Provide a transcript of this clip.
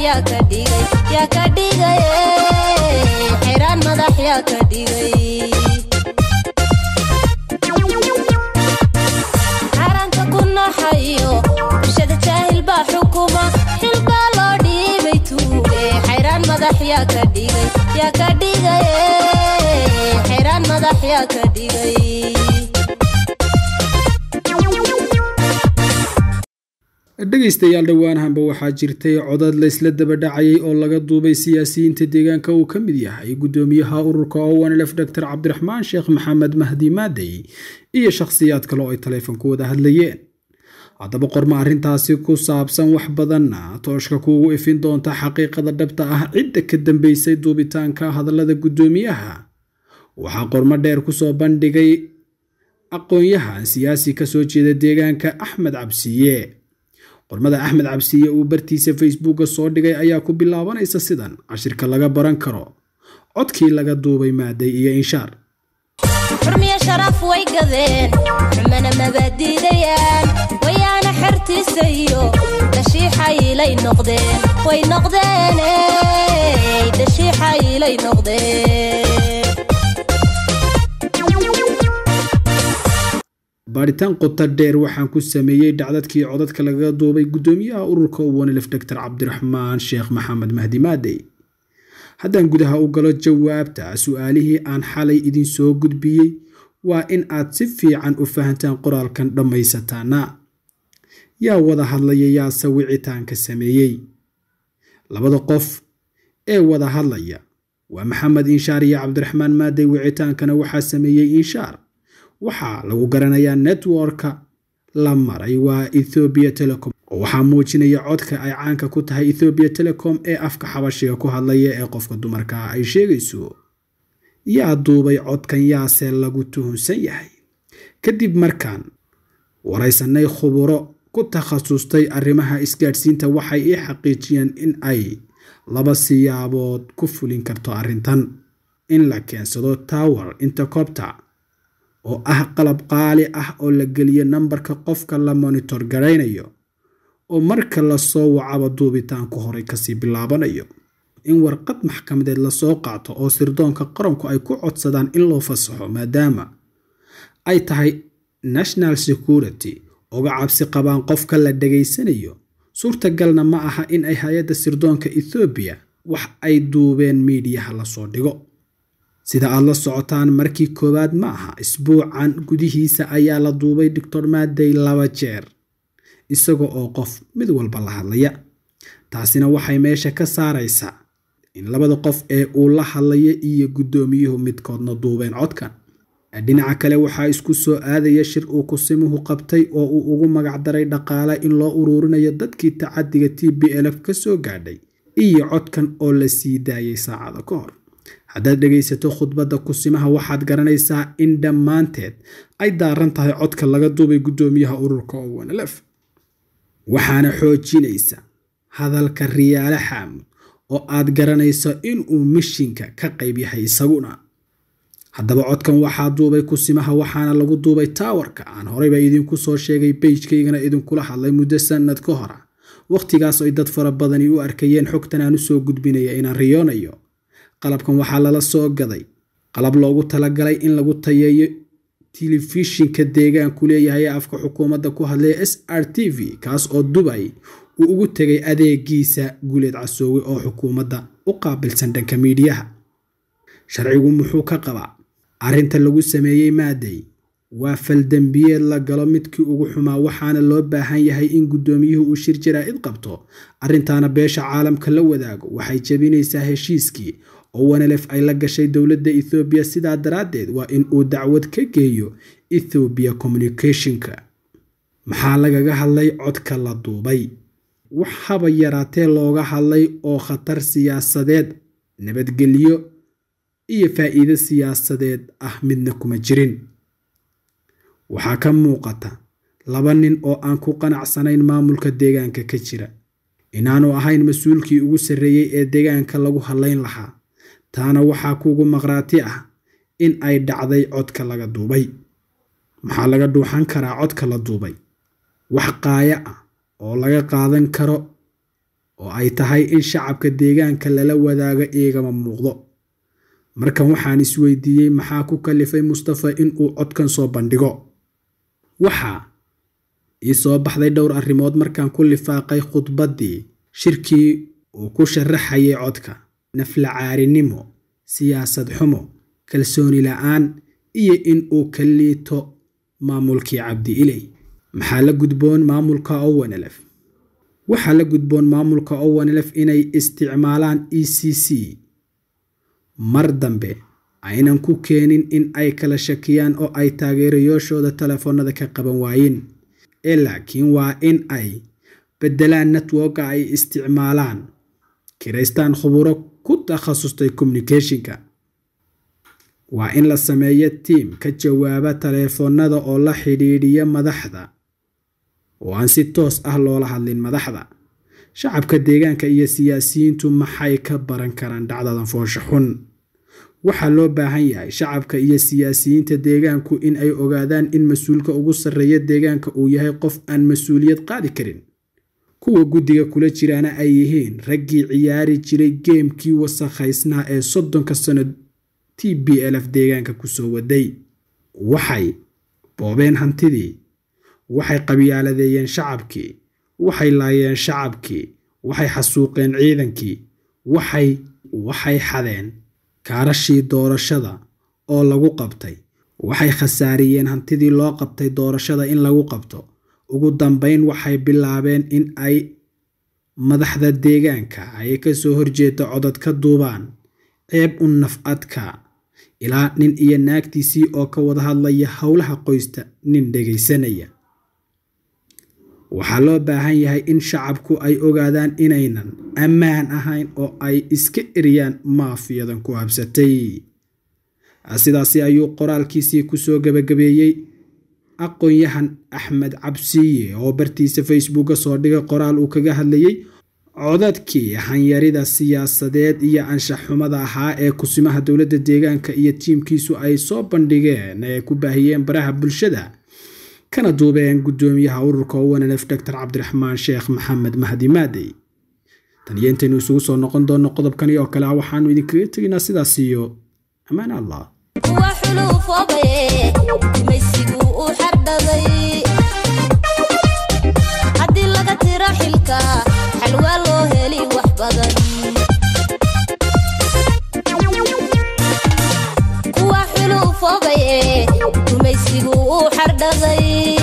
yaa ka dhigay yaa ka dhigay xayraan madax yaa ka dhigay xaaraanta ku naxayo bulshada jaahil baa xukuma xil baa loo dhiibay tuuge xayraan madax yaa ka dhigay yaa ka dhigay xayraan madax yaa ka dhigay dhegaystayaal dhowaanahanba waxaa jirtay codad laysla daba dhacayay oo laga duubay siyaasiyiinta deegaanka uu ka mid yahay gudoomiyaha ururka owanlf dor cabdiraxmaan sheekh maxamed mahdi maadey iyo shakhsiyaad kale oo ay taleefonku wada hadlayeen haddaba qorma arrintaasi ku saabsan wax badanna tooshka kuugu ifin doonta xaqiiqada dhabta ah cidda ka dambeysay duubitaanka hadallada guddoomiyaha waxaa qormo dheer kusoo bandhigay aqoon-yahan siyaasi kasoo jeeda deegaanka axmed cabsiye qormada axmed cabsiye uu bartiisa facebooka soo dhigay ayaa ku bilaabanaysa sidan cashirka laga baran karo codkii laga duubay maaday iyo inshaar xurmiyo sharaf way gadeen xumana mabaadiidayaan wayaana xertiisa iyo dashiixaylay noqdeen way noqdeen dashiixaylay noqdeen baadhitaan qota dheer waxaan ku sameeyey dhacdadkii codadka lagaga duubay guddoomiyaha ururka uwanilif dor cabdiraxmaan sheekh maxamed mahdi maadey haddaan gudaha u galo jawaabta su-aalihii aan xalay idin soo gudbiyey waa in aad si fiican u fahantaan qoraalkan dhammaysataana yaa wada hadlaya yaase wicitaanka sameeyey labada qof ee wada hadlaya waa maxamed inshaar iyo cabdiraxmaan maadey wicitaankana waxaa sameeyey inshaar waxaa lagu garanayaa networka la maray waa ethobia telecom oo waxaa muujinaya codka ay caanka ku tahay ethobia telecom ee afka xabashiga ku hadlaya ee qofka dumarka ay sheegayso yaa duubay codkan yaase lagu tuhunsan yahay kadib markaan waraysanay khuburo ku takhasustay arrimaha isgaadhsiinta waxay ii xaqiijiyeen in ay laba siyaabood ku fulin karto arrintan in la keensado tower intercopter oo ah qalab qaali ah oo la geliyo nambarka qofka la monitor garaynayo oo marka lasoo wacaba duubitaanku horey kasii bilaabanayo in warqad maxkamadeed lasoo qaato oo sirdoonka qaranku ay ku codsadaan in loo fasaxo maadaama ay tahay national security oga cabsi qabaan qofka la dhegaysanayo suurtagalna ma aha in ay hay-adda sirdoonka ethoobiya wax ay duubeen miidiyaha lasoo dhigo sida aad la socotaan markii koowaad ma aha isbuucan gudihiisa ayaa la duubay doctor maadey laba jeer isaga oo qof mid walba la hadlaya taasina waxay meesha ka saaraysaa in labada qof ee uu la hadlaya iyo guddoomiyuhu midkoodna duubeen codkan dhinaca kale waxaa isku soo aadaya shir uu kusimuhu qabtay oo uu ugu magacdaray dhaqaale in loo uruurinayo dadkii tacadiga t b lf ka soo gaadhay iyo codkan oo la sii daayay saacada ka hor haddaad dhegaysato khudbadda kusimaha waxaad garanaysaa in dhammaanteed ay daaran tahay codka laga duubay guddoomiyaha ururka owanlf waxaana xoojinaysa hadalka riyaale xaamud oo aad garanayso inuu mishinka ka qayb yahay isaguna haddaba codkan waxaa duubay kusimaha waxaana lagu duubay taawarka aan horeyba idinku soo sheegay beijkaygana idinkula hadlay muddo sanad ka hora wakhtigaas ay dad fara badani u arkayeen xogtan aan usoo gudbinaya inaan riyoonayo qalabkan waxaa lala soo gaday qalab loogu talagalay in lagu tayeeyo telefishinka deegaanku leeyahay afka xukuumadda ku hadlaya s r t v kaas oo dubay uu ugu tegay adeegiisa guuleed casoowe oo xukuumadda u qaabilsan dhanka miidiyaha sharcigu muxuu ka qabaa arrinta lagu sameeyey maadey waa faldembiyeed la galo midkii ugu xumaa waxaana loo baahan yahay in guddoomiyuhu uu shir jaraa'id qabto arrintaana beesha caalamka la wadaago waxay jebinaysaa heshiiskii oo wanelef ay la gashay dowladda ethoobiya sidaa daraaddeed waa in uu dacwad ka geeyo ethoobiya communicationka maxaa lagaga hadlay codka la duubay wax haba yaraatee looga hadlay oo khatar siyaasadeed nabadgelyo iyo faa'iido siyaasadeed ah midna kuma jirin waxaa ka muuqata laba nin oo aan ku qanacsanayn maamulka deegaanka ka jira inaanu ahayn mas-uulkii ugu sarreeyey ee deegaanka lagu hadlayn lahaa taana waxaa kuugu maqhraati ah in ay dhacday codka laga duubay maxaa laga dhuuxan karaa codka la duubay wax qaaya ah oo laga qaadan karo oo ay tahay in shacabka deegaanka lala wadaago igama muuqdo markan waxaan isweydiiyey maxaa ku kalifay mustafa inuu codkan soo bandhigo waxaa ii soo baxday dhowr arrimood markaan ku lifaaqay khudbaddii shirkii uu ku sharaxayay codka naflacaarinimo siyaasad xumo kalsooni la-aan iyo in uu ka liito maamulkii cabdi iley maxaa la gudboon maamulka owanlf waxaa la gudboon maamulka owanlf inay isticmaalaan e c c mar dambe aynan ku keenin in ay kala shakiyaan oo ay taageerayaashooda telefoonada ka qaban waayeen ee laakiin waa in ay beddelaan networka ay isticmaalaan kiraystaan khuburo ku takhasustay communicationka waa in la sameeyo tiim ka jawaaba taleefoonada oo la xidhiidhiya madaxda oo aan si toos ah loola hadlin madaxda shacabka deegaanka iyo siyaasiyiintu maxay ka baran karaan dhacdadan foosha xun waxaa loo baahan yahay shacabka iyo siyaasiyiinta deegaanku in ay ogaadaan in mas-uulka ugu sarreeya deegaanka uu yahay qof aan mas-uuliyad qaadi karin kuwa guddiga kula jiraana ay yihiin raggii ciyaari jiray geemkii wasakhaysnaa ee soddonka sano t b lf deegaanka kusoo waday waxay boobeen hantidii waxay qabyaaladeeyeen shacabkii waxay laayeen shacabkii waxay xasuuqeen ciidankii waxay waxay xadeen kaarashii doorashada oo lagu qabtay waxay khasaariyeen hantidii loo qabtay doorashada in lagu qabto ugu dambeyn waxay bilaabeen in ay madaxda deegaanka ay ka soo horjeeda codad ka duubaan ceeb u naf-adka ilaa nin iyo naagtiisii oo ka wada hadlaya howlaha qoysta nin dhegaysanaya waxaa loo baahan yahay in shacabku ay ogaadaan inaynan ammaan ahayn oo ay iska eriyaan maafiyadan ku habsatay sidaasi ayuu qoraalkiisii kusoo gabagabeeyey aqoon-yahan axmed cabsiye oo bartiisa facebooka soo dhigay qoraal uu kaga hadlayey codadkii hanyarida siyaasadeed iyo anshaxxumada ahaa ee kusimaha dowladda deegaanka iyo tiimkiisu ay soo bandhigeen ee ku baahiyeen baraha bulshada kana duubeen guddoomiyaha ururka owanlf doctor cabdiraxmaan sheekh maxamed mahdi maadey tan iyo intaynu isugu soo noqon doonno qodobkani oo kale ah waxaanu idinkaga tegaynaa sidaas iyo ammaan allah kuwa xuluufoobaye maysigu u xardhaday haddii laga tiro xilka xalwaa loo heli wax badan kuwa xuluufoobaye gumaysigu u xardhaday